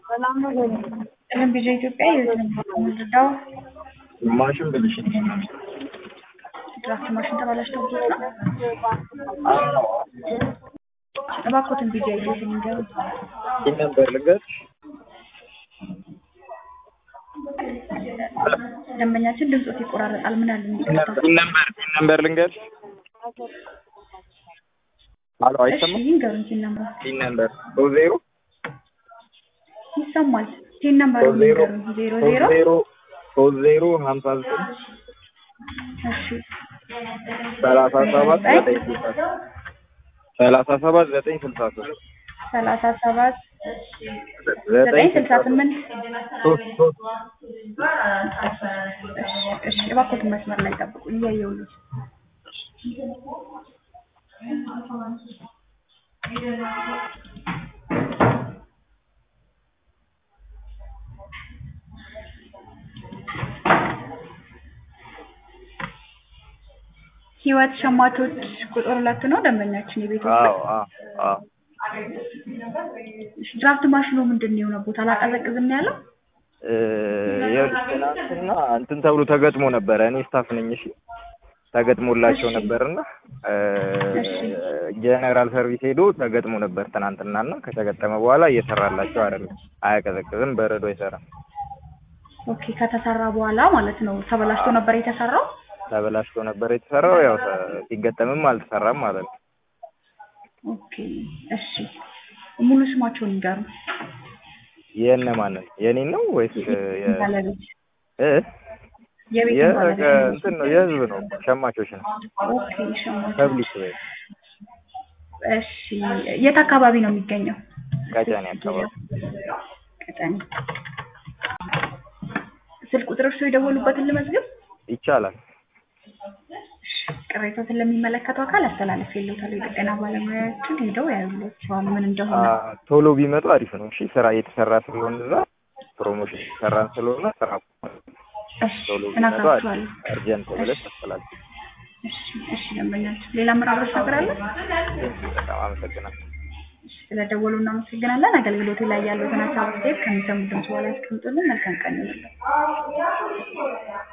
ቀለም ቢዣ ኢትዮጵያ የምንረዳው ማሽን ብልሽት ድራፍት ማሽን ተበላሽቶብዎት ነው? እባክዎትን ቢጃ ይዞትን ይንገሩ። ይህ ነበር ልንገርሽ። ደንበኛችን ድምፆት ይቆራረጣል። ምን አለ የሚቀርታ? ይህ ነበር ይህ ነበር ልንገርሽ። አሎ እሺ አይሰማም? ይንገሩን። ቲን ነምበር ይህ ነበር ሶስት ዜሮ ይሰማል። ቲን ነምበር ሶስት ዜሮ ይንገሩን። ዜሮ ሶስት ዜሮ ዜሮ ሶስት ዜሮ ሀምሳ ዘጠኝ እሺ ሰላሳ ሰባት ዘጠኝ ስልሳ ሶስት ሰላሳ ሰባት ዘጠኝ ስልሳ ሶስት ሰላሳ ሰባት ዘጠኝ ስልሳ ስምንት ሶስት ሶስት እሺ እሺ እባክዎትን መስመር ላይ ጠብቁ። እያየሁልዎት ህይወት ሸማቾች ቁጥር ሁለት ነው ደንበኛችን የቤት ውስጥ አዎ አዎ አዎ እሺ ድራፍት ማሽኑ ምንድን ነው የሆነቦት? አላቀዘቅዝም ነው ያለው? ይኸውልሽ ትናንትና እንትን ተብሎ ተገጥሞ ነበረ። እኔ ስታፍ ነኝ። እሺ ተገጥሞላቸው እሺ። ነበርና እሺ። ጀነራል ሰርቪስ ሄዶ ተገጥሞ ነበር ትናንትናና ከተገጠመ በኋላ እየሰራላቸው አይደለም። አያቀዘቅዝም፣ በረዶ አይሰራም። ኦኬ ከተሰራ በኋላ ማለት ነው። ተበላሽቶ ነበር የተሰራው? ተበላሽቶ ነበር የተሰራው። ያው ተ- ሲገጠምም አልተሰራም ማለት ነው። ኦኬ እሺ ሙሉ ስማቸውን ይንገሩ። የእነማንን የኔን ነው ወይስ የ- ባለቤት እ የቤት የ- ባለቤት እንትን ነው የህዝብ ነው ሸማቾች ነው ኦኬ ሸማቾች ፐብሊክ ወይ እሺ የት አካባቢ ነው የሚገኘው? ቀጨኔ አካባቢ ቀጠኔ ስልክ ቁጥር እርስዎ የደወሉበትን ልመዝግብ? ይቻላል። ቅሬታዎትን ለሚመለከተው አካል አስተላለፍ የለውታል። የጥገና ባለሙያዎችን ሄደው ያዩላቸዋል ምን እንደሆነ። አ- ቶሎ ቢመጡ አሪፍ ነው። እሺ ስራ እየተሰራ ስለሆነ እዛ ፕሮሞሽን እየተሰራን ስለሆነ ስራ እሺ ቶሎ ቢመጡ አሪፍ እነግራቸዋለሁ። እርጀንት ብለሽ ታስተላልፊ። እሺ እሺ ደንበኛችን ሌላ ምዕራፍ ነገር አለ? በጣም አመሰግናለሁ። እሺ ስለደወሉ እናመሰግናለን። አገልግሎቱ ላይ ያሉትን ሀሳብ አስተያየት ከሚሰሙ ድምጽ በኋላ ያስቀምጡልን። መልካም ቀን ይሁንልን።